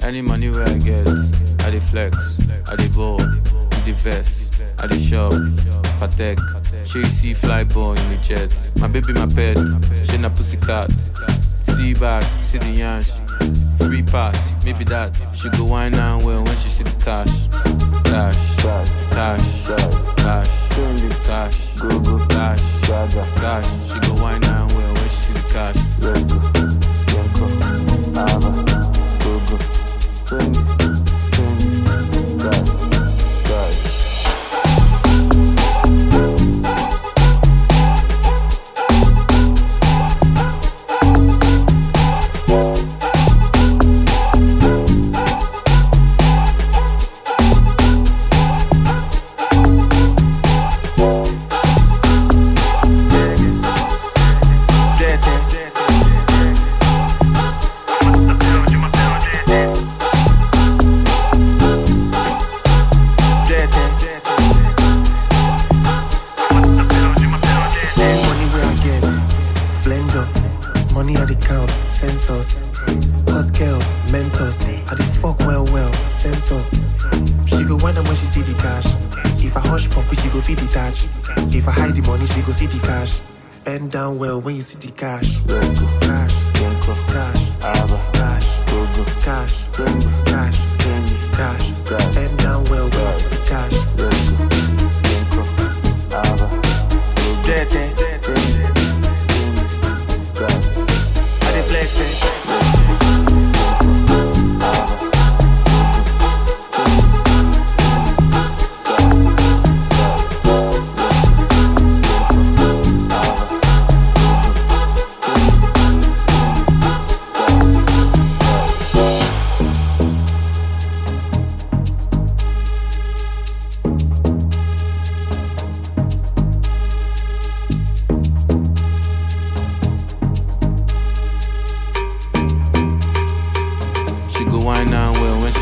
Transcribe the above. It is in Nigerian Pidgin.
Any money where I get, I dey flex, I dey ball, with the vest, I dey shop, patek. She you see fly ball in the jet. My baby, my pet, she na pussycat. See back, see the yansh. Free pass, maybe that. She go wine and well when she see the cash. Cash, cash, cash, cash, cash, go go cash, cash. She go wine and well when she see the cash. Money where I get, flanger. Money I the count, sensors. Hot girls, mentors. I the fuck well well, sensor. She go wonder when she see the cash. If I hush pump, she go feed the touch. If I hide the money, she go see the cash. Bend down well when you see the cash. Cash, cash, cash, cash, cash, cash. Bend down well when you see the cash. Dirty. I dey flex it. She go wine and well when she